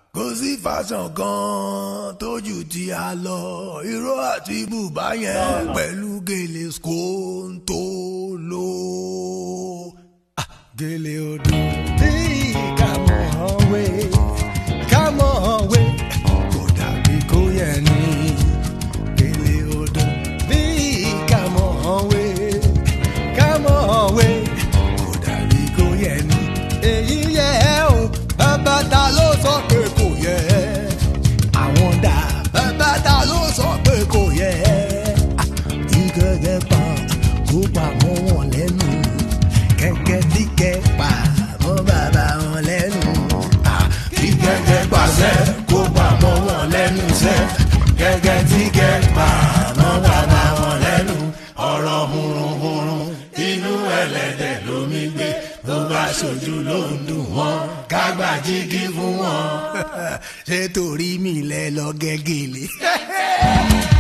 kò sí fashion kan tójú tí a lọ irọ́ àti bùbá yẹn pẹ̀lú gèlè skóńtó ló. Ah, gèlè odò bí kàmọ́ wé kàmọ́ wé kò dàbí kó yẹ ní gèlè odò bí kàmọ́ wé kàmọ́ wé kò dàbí kó yẹ ní. èyí yẹ ẹ́ o bàbá ta ló sọ pé kò yẹ àwọn dà bàbá ta ló sọ pé kò yẹ tí gẹ́gẹ́ pa kó pa mọ́ wọn lẹ́nu kẹ́kẹ́ tí kẹ́ pa mọ́ bàbá wọn lẹ́nu tí gẹ́gẹ́ pàṣẹ kó pa mọ́ wọn lẹ́nu sẹ́ gẹ́gẹ́ tí kẹ́ pa mọ́ bàbá wọn lẹ́nu ọ̀rọ̀ hurunhurun inú ẹlẹ́dẹ̀ lómi gbé tó bá ṣojú ló ń dùn wọ́n kágbá jígí fún wọn. ṣé torí mi lẹ lọ gẹ́gẹ́lé.